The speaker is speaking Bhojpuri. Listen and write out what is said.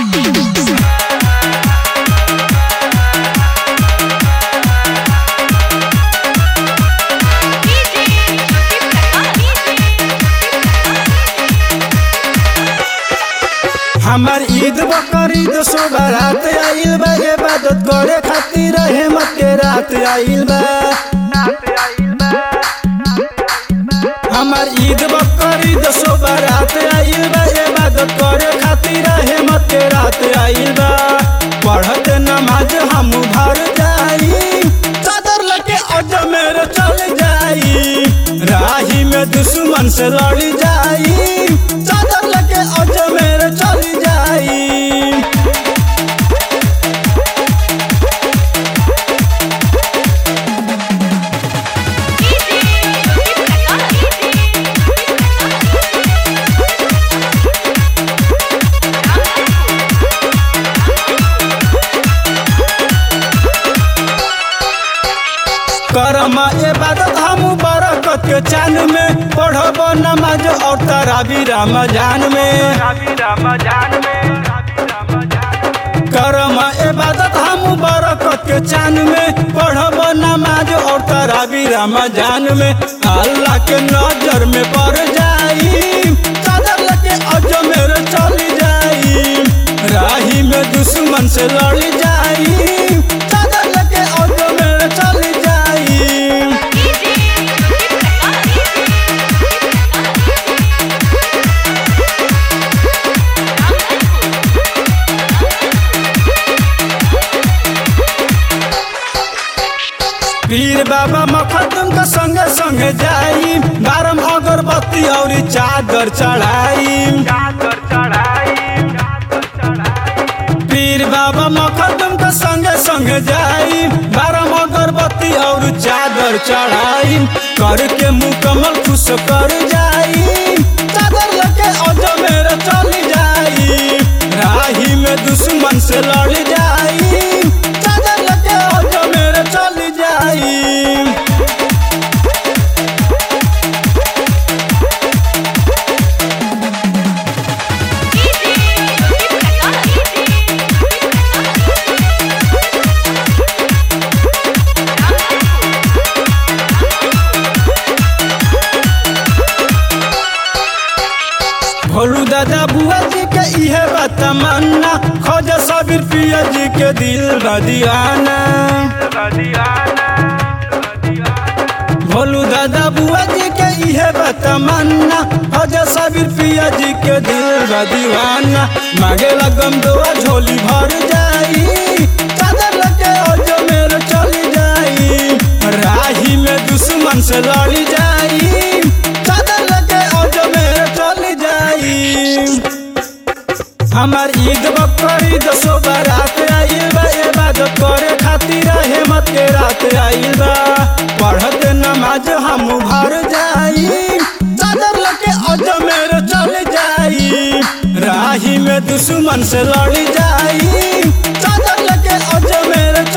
हमार ईद बकरीद सो बारात आइल बा इबादत करे खातिर हेमत के रात आइल बा हमार ईद बकरीद सो बारात आइल बा इबादत करे खातिर हेमत के रात आइल बा पढ़त नमाज हम भर जाई चादर लगे अजमेर चल जाई राही में दुश्मन से लड़ जाई चादर लगे अजमेर चल जाई करम इबादत हम बरकत के चान में पढ़ब नमाज और तराबी रमजान में करम इबादत हम बरकत के चान में पढ़ब नमाज और तराबी रमजान में अल्लाह के नजर में पड़ जाई चादर लगे अजमेर चल जाई राही में दुश्मन से लड़ जाई चादर लगे अजमेर चल जाई पीर बाबा मखदम का संगे संगे जाई बारम अगरबत्ती और चादर चढ़ाई पीर बाबा मखदम का संगे संगे जाई बारम अगरबत्ती और चादर चढ़ाई करके मुकम्मल खुश कर जाई चादर लेके अजमेर चल जाई राही में दुश्मन से लड़ जाई चादर लेके अजमेर चल जाई भोलू दादा बुआ जी के इहे बा तमन्ना खोज सबीर पिया जी के दिल बा दीवाना भोलू दादा बुआ जी के इहे बा तमन्ना खोज सबीर पिया जी के दिल बा दीवाना मांगे लगम दुआ झोली भर जाई चादर लगे ओजो मेरे चली जाई राही में दुश्मन से लड़ जाई चादर लगे ओजो मेरे चली जाई हमार ईद बकरी दसो बारात आइल बा इबादत करे खातिर हेमत के रात आइल बा पढ़त नमाज हम भर जाई चादर लगे अजमेर चल जाई राही में दुश्मन से लड़ जाई चादर लगे अजमेर